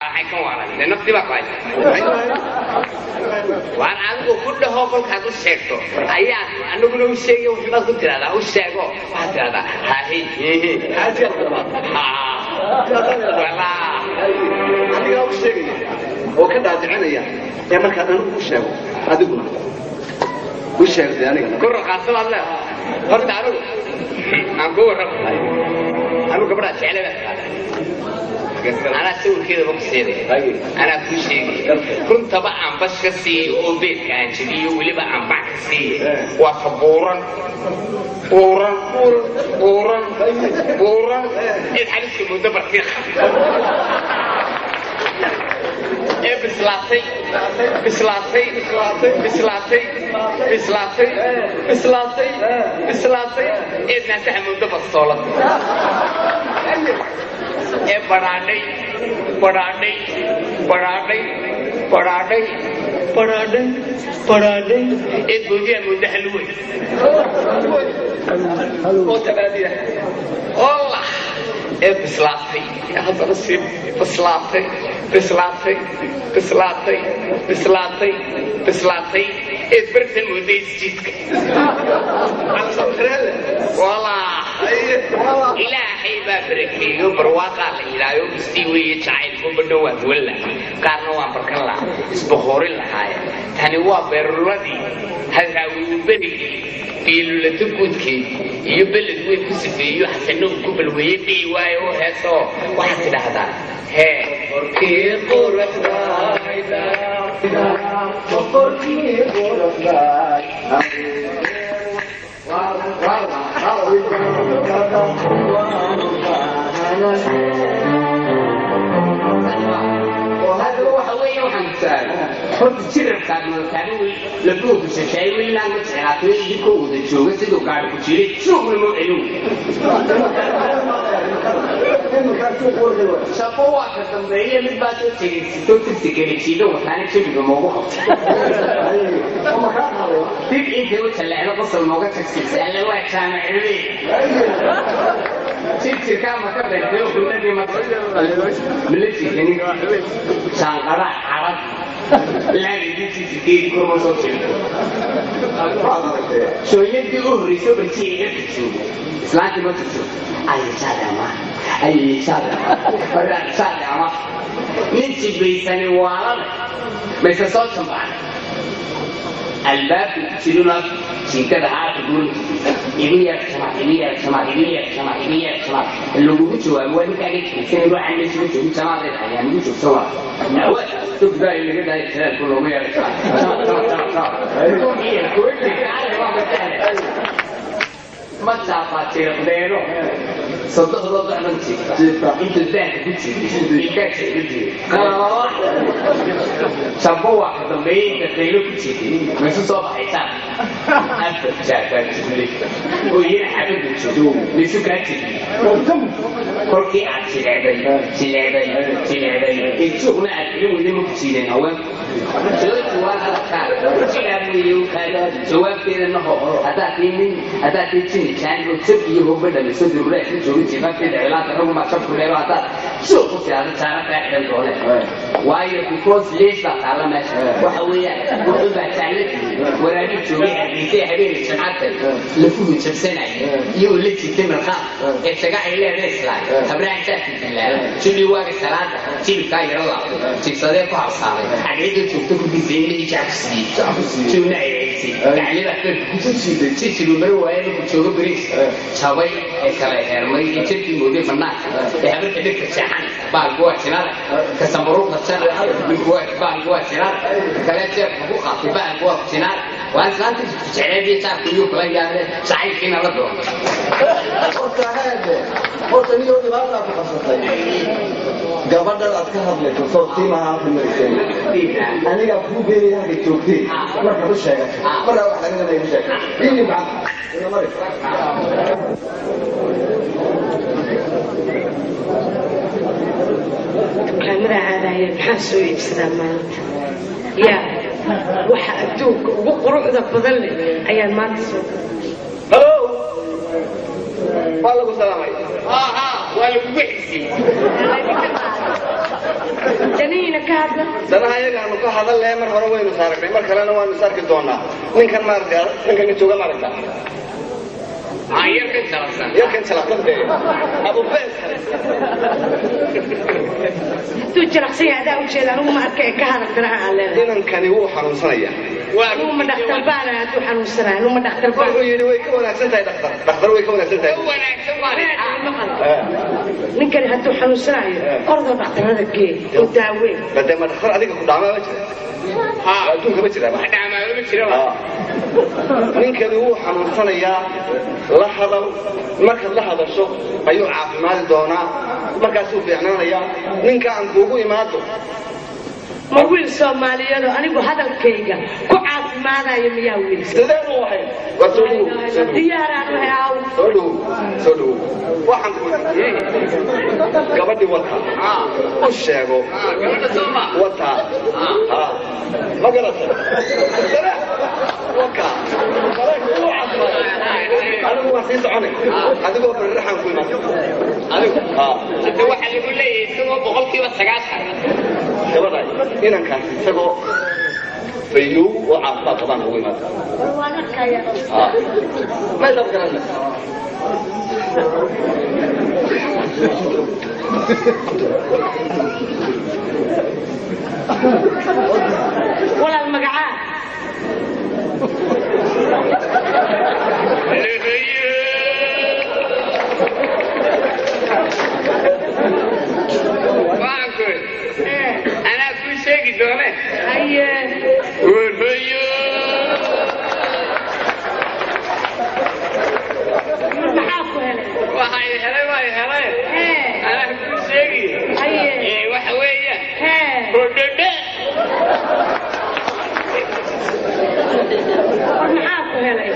waxay ka waalan dee naftii baa ku haysa waan adigu ku dhaho kolkaad u sheegto ayaad aniguna u sheegay waxbaad ku tiraahdaa u sheego waxaad tiraahdaa hahi hihi walaa adigaa u sheegaya oo ka dhaadicinaya ee markaad anigu u sheego adiguna u sheegtay aniga ku raqaasadaad leedahay horta anigu aan ku warramo anigu gabadhaa jeclada anaa sawirkeedaba ku siiday anaa kuu sheegay runtaba aan bash ka siiyo oo beedka aan jebiyo weliba aan bac ka siiya waa ka buuran buuran buuran buuran cid xaliska muddo bartiiqa ee bislaatay bislaatay bislaatay bislaatay bislaatay bislaatay ee naasaha muddo bastoolad ee badhaadhay badhaadhay badhaadhay badhaadhay badhaadhay badhaadhay ee goodiyaa muddo halwey oo tabaadiya olla ee bislaatay ee haddana sii bislaatay bislaatay bislaatay bislaatay bislaatay ee bartan muddo isjidka walaa ilaahay baa barakeeyo barwaaqaa la yidhaayo istii weeye jacaylku badho waan duwan lahaa qaarna waan barkan lahaa isbahoorin lahaaye tani waa beeruladii hadraawiyu berigii biilulata guudkeed iyo beled weyn ku sifeeyo xasanow ku balweeye dhihi waayo oo heesoo waxaad tidhaahdaa hee horkii quruxdayda boqorkii quruxday haddaba waxa weeye waxaan kusaala horta jirarkaad malkaani wey labuuku shashaay weynaan ma jeclaato idinko wada jooga siduu gaadhi ku jiray suuqna moo celin shaqo waa ka dambeeye mid baa soo tegaysito tirsi gelejiido wataana jabiga moogu qabta dib intay u jallecdo qosol mooga tagsiisa alle waa jaamacilme jirjirkaa maka beertay kunadii malajikani shaanqadaa carab laagidisigeedi kurma soo jirto shooyadii u horreysay barjiga iga bijoogo islaantii ma jirto ayishadama ayishadama ayishadama nin jibaysani waalada mayse soo jambaan albaabka ku jiruna jinkada haata gurin igu yeersama igu yeersama igu yeersama igu yeersama lagugu jawaabo waa ninkaaga jibaysan ruuxan meesha joogi jamaadeed ayaa nagu joogsan waa nawa dugdaa laga daaya jiraalku loogu yeersama ma jaafaatiiqdeeno sodohdoo dacdan jiifta inta daanka ku jiiday ilkaasha iga jiray shambo waa ka dambeeyey inta qaylo ku jiiday maysu soo baxaysaan afar jaafaa jiblay oo iyana xabada jido maysu kaa jiday kolkii aad jileeday jileeday jileeday ee suuqna aad iga weyday ma ku jiideen haweenku jawaabtu waa halkaa jilaabuyo jawaabteeda naho haddaad tii nin haddaad tii jini jaan oo jab iyo hogba dhaliso durura ka jooga jifaafteeda cilaanta raguma shabku leeba haddaad suuq ku tiaado jaara kaa xidhan doone waayo because lees baa taalla meesha waxa weeyaan wuxuu baa jaalladii waraabin joogay hargeysay habeenay jimcadta lafuhu jabsanaya iyo la jirtay marqaad ee jaga ay leedahay islaam habraan jaarka dilaala jilli waaga salaada jilibkaa yaro laabtay jibsadee ku habsaaday xaggeeda joogta ku disay inay jacbsiiyey joogna ay eegsay gaclida afeerka ku jijiday jisigu mari waaye markuu joogo bariis jabay ee kala heermay ee jirkii mooday banaanka ee habarka dhirka jeexan baalku waa jinada ka sambaruuqa jana baalku waa jinada kale jeebka ku qaatay baalku waa jinada waa islaanta jecleediyo jaarka iyo kula yaabee jacaylkiina la doono horta heede horta niyoo dhibaataa ku qabsatay gabadhan aad ka hadlayso soortii maha halka marisay anigaa kuu geeyay halka joogtay markaad u sheegatay markaa wax aniga laygu sheegay ini macanta ina mari kaamira caadaaya maxaa soo iibsadaa maanta yaa waxa adduunka ugu quruxda badan leh ayaan maanta soo halo waa lagu salaamay aha waa lagugu xisiyey ka hadla danaha iyagaanu ka hadallee mar hore waynu saaragnay mar kalena waanu sarki doonaa ninkan maaragta ninkan jooga maaragta aan yar ka jalabsan yarkan jalaqade abubees hadduu jalaqsan yahay adaa ujeeda anigu ma arka ee ka hadal danaha aan leedahay inankani wuu xanuunsanaya anigu ma dhakhtar baana hadduu xanuunsanahay anigu ma dhakhtar baan wuxuu yidhi way ka wanaagsan tahay dhakhtar dhakhtar way ka wanaagsan tahay wanaagsan baa ninkani hadduu xanuunsanayo ordoo dhakhtarada gee oo daaweyn bade ma dhakhtar adiga ku dhaamaa ma jira ha adduunka ma jira wax dhamaado ma jira ba ninkani wuu xanuunsanayaa la hadal markaad la hadasho ayuu caafimaadi doonaa markaasuu fiicnaanayaa ninka aan kuugu imaado ma wiil soomaaliyeedoo anigu hadalkayga ku caafimaadayo miyaa wiil sideen u ahayn waa soo dhowow soo dhowow diyaaraan u haaw soo dhowow soo dhowow waxaan ku gabadhii wata u sheego gabadha sooma wata ha ma garatay waka adigu waa sii soconay adigoo bariraxaan ku imaatay adigu ha hadda waxaa lagu leeyahay isagoo boqolkiiba sagaashan gabadha inankaas isagoo fayow oo caafimaad qabaan ugu imaata ha maydab garanay walaal magacaa waxaan ku anaa kuu sheegi doone haye warhayo maxaa ku helay waxay helay way helay hee anaa kuu sheegi haye ee waxa weeya hee hodhadhe war maxaa ku helay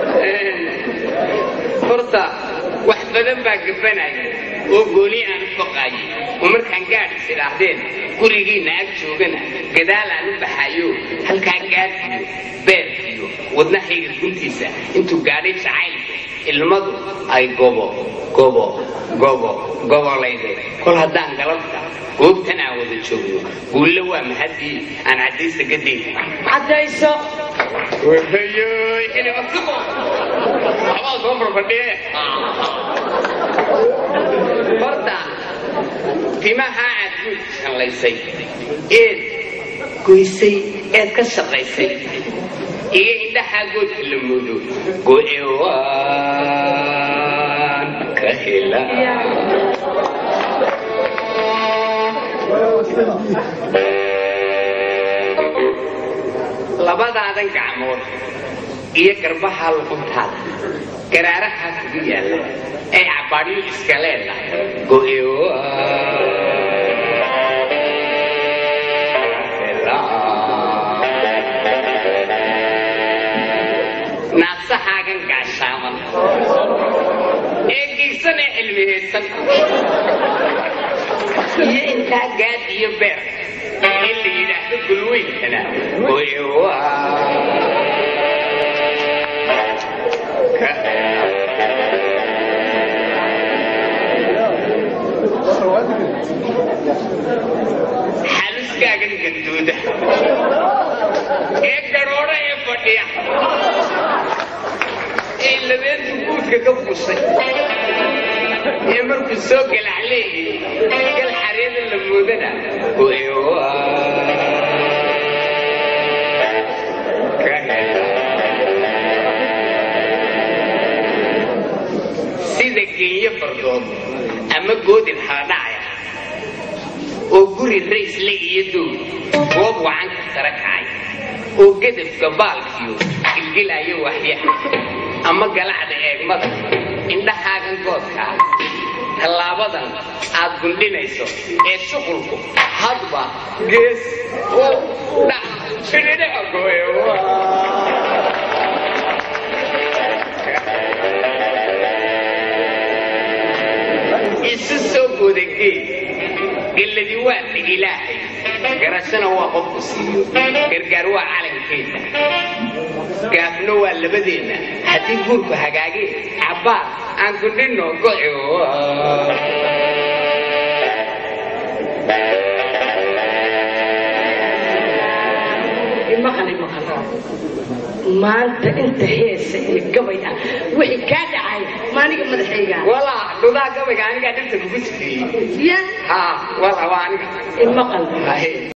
horta wax badan baa gabanaya oo gooni aan u baqaayo oo markaan gaadhis idhaahdeen gurigiinna ag joogana gadaal aan u baxayo halkaa gaadhiyo beerkiyo wadnahayga guntiisa intuu gaadhay jacaylka ilmadu ay gobo gobo gobo gobolayde kol haddaan galabta goobtan aan wada joogno guulle waa mahadii aan caddaysa gadayda caddayso wahayoy xilibatimo waxbaa soo farfadhiye horta timaha aad guud shanlaysay eed goysay eed ka shaqaysay iyo indhahaa goodka la moodo go'e waan ka helaa labadaadan gacmood iyo garbaha luquntaada garaarahaa kugu yaalla ee cabbaadyo iska leedahay go'ewa naasahaagan gaashaaman ee geysan ee cilmihaysan iyo intaa gaad iyo beer in la yidhaahdo gulweynkana go'ewa xaluskaagan ganduuda ee garoodha ee fadhiya ee labeenta guudka ka busay ee markuu soo galacleeyay gal xareeda la moodana go'ewa ka hela sida geenyo fardood ama goodin haadhacaya oo guri raysle iyo dow goob wacanka sare kacay oo gedafka baalkiyo gilgilayo waxyaha ama galacda eegmada indhahaagan goodkaa tallaabadan aad gundhinayso ee shuqulku hadba gees u dhac fidhidhaca gooyo isu soo goodagee gelladi waa dhig ilaahay garashana waa qofku siiyo gargaar waa calankeeda gaafno waa labadeenna haddii guurku hagaagee cabbaar aan gundhinno goco imaqal imaqal maanta inta heesa iyo gabay ah wixii kaa dhacay maaniga madaxayga walaa dhudaa gabayga anigaa dhirta kugu sifeeyey ya ha walaa waa aniga imaqal Haye.